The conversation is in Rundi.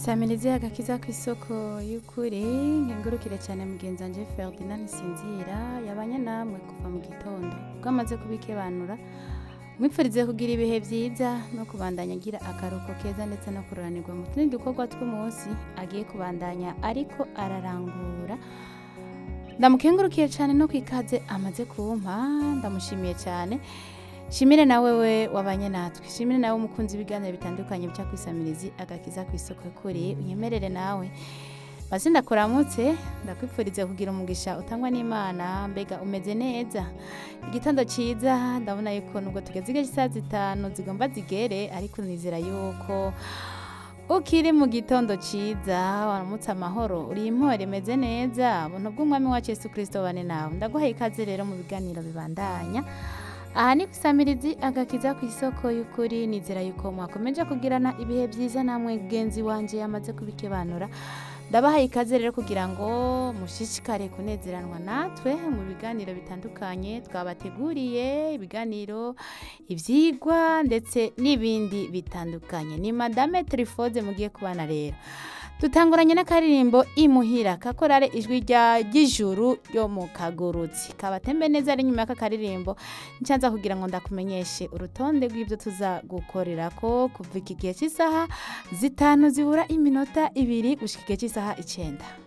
samirizi agakiza ku isoko y'ukuri nkengurukire cyane mugenzi wanje Ferdinand Sinzira yabanye namwe kuva mu gitondo ubwo amaze kubikebanura mwipfurize kugira ibihe byiza no kubandanya agira akaruhuko keza ndetse no kururanirwa mu tundi dukorwa tw'umunsi agiye kubandanya ariko ararangura ndamukengurukiye cyane no ku ikaze amaze kumpa ndamushimiye cyane shimire nawe we wabanye natwe shimire nawe umukunzi w'ibiganiro bitandukanye bya kwisamirizi agakiza ku isoko kuri unyemerere nawe basi ndakuramutse ndakwipfurize kugira umugisha utangwa n'imana mbega umeze neza igitondo cyiza ndabona yuko nubwo tugeze igihe cy'isaha zitanu zigomba zigere ariko nizera yuko ukiri mu gitondo cyiza waramutse amahoro uri impore imeze neza buntu bw'umwami wacu Yesu kirisito bane nawe ndaguhaye ikaze rero mu biganiro bibandanya aha ni kusamirizi agakiza ku isoko y'ukuri nizera yuko mwakomeje kugirana ibihe byiza namwe genzi wanje yamaze kubikebanura ndabahaye ikaze rero kugira ngo mushishikare kunezeranwa natwe mu biganiro bitandukanye twabateguriye ibiganiro ibyigwa ndetse n'ibindi bitandukanye ni madame trifode mugiye kubana rero dutanguranye n'akaririmbo imuhira kakorare ijwi rya ry'ijuru ryo mu kagurutsi kabatembe neza ari nyuma y'aka karirimbo nshanza kugira ngo ndakumenyeshe urutonde rw'ibyo tuza gukorera ko kuva iki gihe cy'isaha zitanu zibura iminota ibiri gushyika igihe cy'isaha icyenda